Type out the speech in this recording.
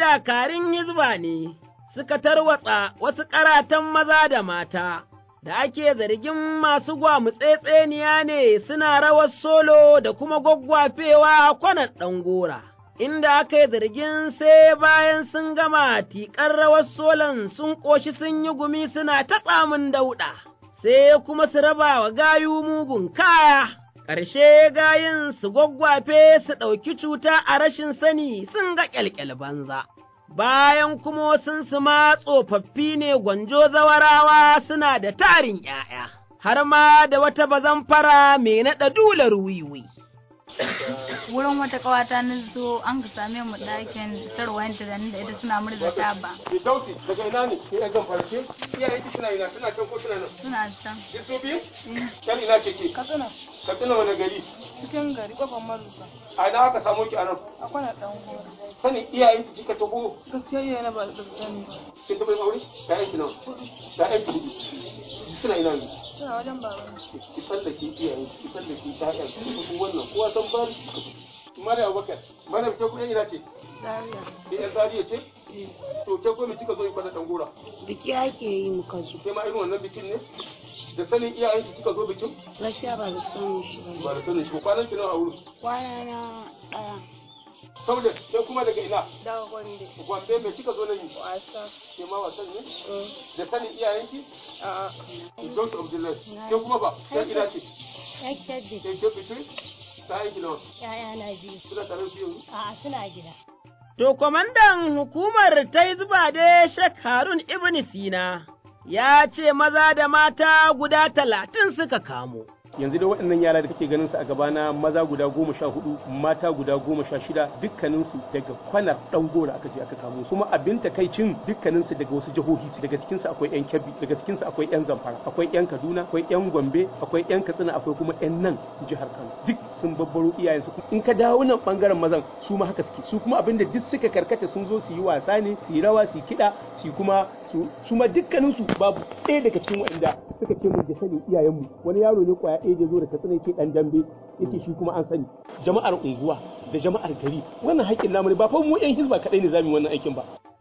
dakarun hizba ne suka tarwatsa wasu ƙaratan maza da mata, da ake zargin masu gwamutsetseniya ne suna rawar solo da kuma gwaggwafewa kwanan ɗan gora. Inda aka yi zargin sai bayan sun gama tiƙar rawar solon sun ƙoshi sun yi gumi suna ta tsamin dauɗa, sai kuma su raba wa gayu mugun kaya. ƙarshe gayin su gwaggwafe su ɗauki cuta a rashin sani sun ga ƙyalƙyal banza. Bayan kuma sun su ma tsofaffi ne gwanjo zawarawa suna da tarin ’ya'ya, har ma da wata bazan fara mai naɗa dular wiwi. wurin wata kawata na zo an ka same mu ɗakin tarwayen da da ita suna murza taba Dauti daga ina ne ke yan farke iyayen ki suna ina suna can ko suna nan suna can duk su biyu kan ina ce ke katsina katsina wani gari cikin gari kofar marusa a ina aka samu ki a nan a kwana dan gora sanin iyayen ki kika taho gaskiya yana ba da sani ba kin taɓa yin aure ta yanki nawa ta yanki hudu suna ina ne suna wajen baban ki tsallake iyayen ki tsallake ta yanki ki wannan kowa san ba Mare Abubakar, Mare ke kuɗin ina ce? zaria Ke ƴan Zariya ce? To ke ko mi kika zo yi kwana ɗan gora? biki ake yi muka zo Ke ma irin wannan bikin ne? Da sanin iyayen ki kika zo bikin? gaskiya ba da sanin shi ba Ba da sanin shi kwanan ki nawa a wurin. kwana na ɗaya Saboda ke kuma daga ina? daga gwande Gombe me kika zo nan yi? wasa Ke ma wasan ne? Da sanin iyayenki? a'a Dausu Abdullahi. Ke kuma ba? Ke ina ce? ya kyaddi Ke ke bikin? Ta aiki nawa? ya'ya na biyu Suna tare da su yanzu? a'a suna gida To, kwamandan hukumar ta yi zuba da Sheikh Harun Ibn Sina ya ce maza da mata guda talatin suka kamo. yanzu da waɗannan yara da kake ganin su a gabana maza guda goma sha hudu mata guda goma sha shida dukkaninsu daga kwanar ɗan gora aka je aka kamo su kuma abin takaicin dukkaninsu daga wasu jihohi su daga cikinsu akwai yan kebbi daga cikinsu akwai yan zamfara akwai yan kaduna akwai yan gombe akwai yan katsina akwai kuma yan nan jihar kano duk sun babbaro iyayensu in ka dawo nan bangaren mazan su ma haka suke su kuma abin da duk suka karkata sun zo su yi wasa ne su yi rawa su yi kiɗa su yi kuma su su ma dukkaninsu babu ɗaya daga cikin waɗanda suka ce mun da sani iyayenmu wani yaro ne kwaya ɗaya da zo da katsina yake ɗan dambe yake shi kuma an sani jama'ar unguwa da jama'ar gari wannan haƙƙin namu ne ba fa mu yan hizba kaɗai ne zamu yi wannan aikin ba